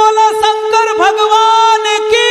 बोला शंकर भगवान की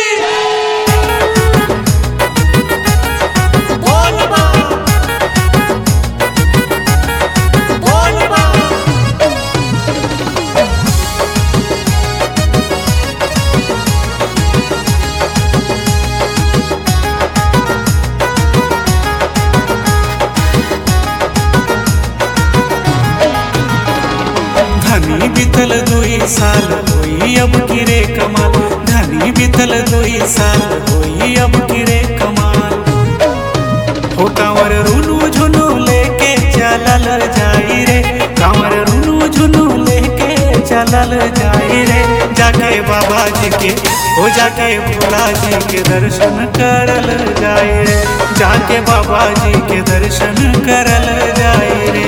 धनी बीतल दुई साल होई अब किरे कमाल धनी बीतल दुई साल होई अब किरे कमाल हो कांवर रुनु झुनु लेके चलल जाई रे कांवर रुनु झुनु लेके चलल जाई रे जाके बाबा जी के हो जाके भोला जी के दर्शन करल जाई रे जाके बाबा जी के दर्शन करल जाई रे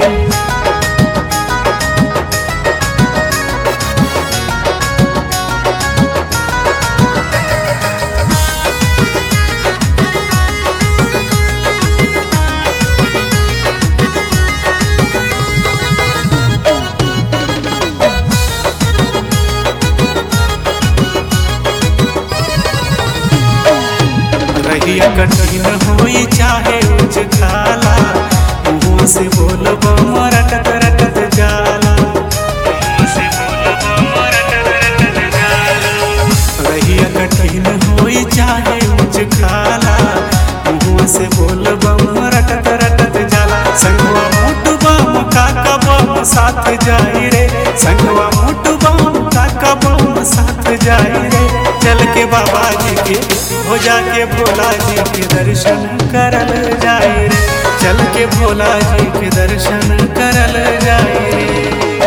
रहिया कठिन होई चाहे उच खाला मुँह से बोलब रटत रटत जाला मुँह से बोलब रटत रटत जाला रहिया कठिन होई चाहे उच खाला मुँह से बोलब रटत रटत जाला संगवा मोट बम काका बम साथ जाई रे संगवा मोट बम काका बम साथ जाई रे चल के बाबा जी के हो जाके भोला जी के दर्शन करल जाए रे चल के भोला जी के दर्शन करल जाए रे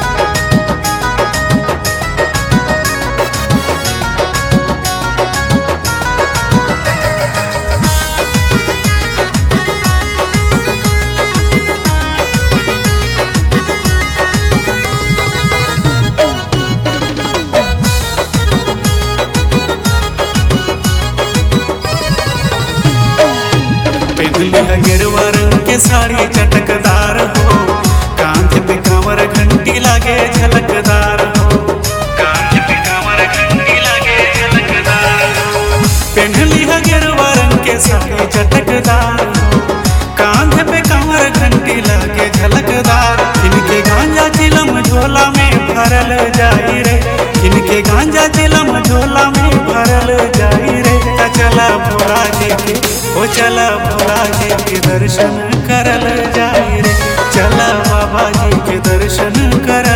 पहनली है गेरुआ रंग के साड़ी चटकदार हो कांध पे कांवर घंटी लागे झलकदार हो कांध पे कांवर घंटी लागे झलकदार हो पहनली है गेरुआ रंग के साड़ी चटकदार हो कांध पे कांवर घंटी लागे झलकदार इनके गांजा चिलम झोला में भरल जाई रे इनके गांजा चिलम झोला में भरल जाई रे ता चला भोला जी के ओ चला भोला जी के दर्शन करल जाई रे चला बाबा जी के दर्शन करल